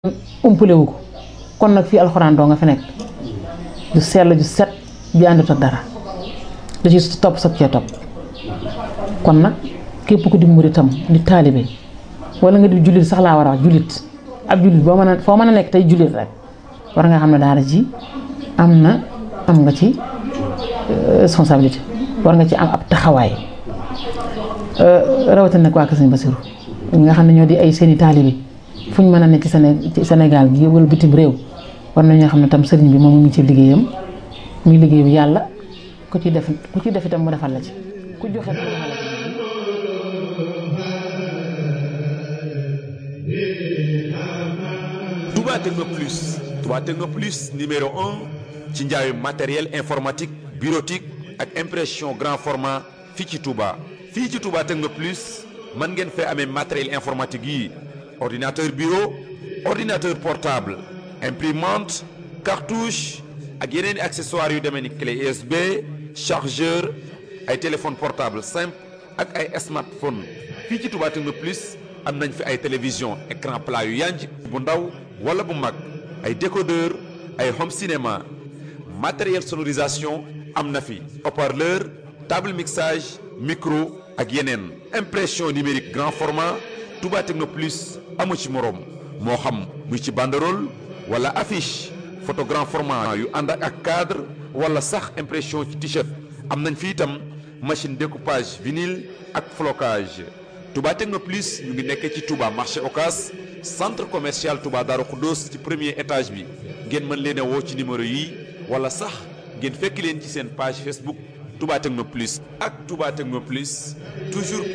umpale wu ko kon nag fii alxuraan doo nga fi nekk ju sell ju set ju àndut ak dara da ci topp sag cee topp kon nag képp ku di muritam di taalibe wala nga di jullit sax laa war a wax jullit ab jullit boo mën a foo mën a nekk tey jullit rek war nga xam ne daara ji am na am nga ci responsabilité war nga ci am ab taxawaay rawatina nag waa Kër Sëñ Basiru ñi nga xam ne ñoo di ay seeni taalibe fu ñu mën a nekk ci Sénégal gi wala bitim réew war nañoo xam ne tam sëriñ bi moom mu ngi ci liggéeyam muy liggéey bi yàlla ku ci def ku ci def itam mu defal la ci ku joxe mu defal la ci. Touba Techno Plus Touba Techno Plus numéro un ci njaayu matériel informatique bureautique ak impression grand format fii ci Touba fii ci Touba Techno Plus mën ngeen fee amee matériel informatique yi ordinateur bureau ordinateur portable imprimante cartouche ak yeneen i accessoires yu demee ni clé USB chargeur ay téléphone portable simple ak ay smartphone fii ci Touba Techno Plus am nañ fi ay télévision écran plat yu yanj bu ndaw wala bu mag ay décodeur ay home cinéma matériel sonorisation am na fi haut-parleur table mixage micro ak yeneen impression numérique grand format Touba Techno Plus amu ci moroom moo xam muy ci banderole wala affiche photo grand format yu ànd ak cadre wala sax impression ci t-shirt am nañ fi itam machine découpage vinyle ak flocage Touba Techno Plus ñu ngi nekkee ci Touba marché Ocas centre commercial Touba Darou Khoudoss ci premier étage bi ngeen mën leen a woo ci numéro yi wala sax ngeen fekk leen ci seen page Facebook Touba Techno Plus ak Touba Techno Plus toujours